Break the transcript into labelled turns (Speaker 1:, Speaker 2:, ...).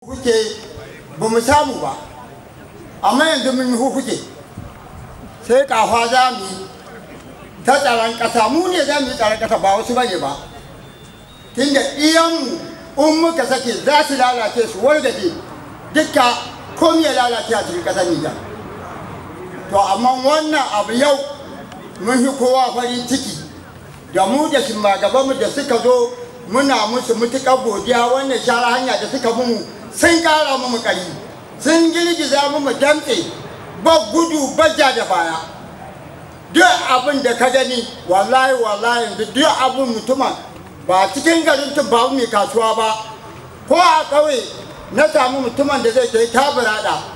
Speaker 1: kuke ba mu samu ba amma yanzu mun yi kuke sai kafa za mu yi ta tsaron ƙasa mu ne za mu yi tsaron ƙasa ba wasu bane ba tunda iyanmu in muka sake za su lalace su wargaje dukka komi ya lalace a cikin ƙasar Nijar to amma wannan abu yau mun yi kowa farin ciki da mu da mu da suka zo muna musu mutuƙar godiya wannan shara hanya da suka mu sun ƙara mu ƙari sun girgiza mu damtse ba gudu bajja da baya duk abin da ka gani wallahi wallahi duk abin mutuma ba cikin garin tun ba mai kasuwa ba ko a ƙauye na samu mutumin da zai kai taburada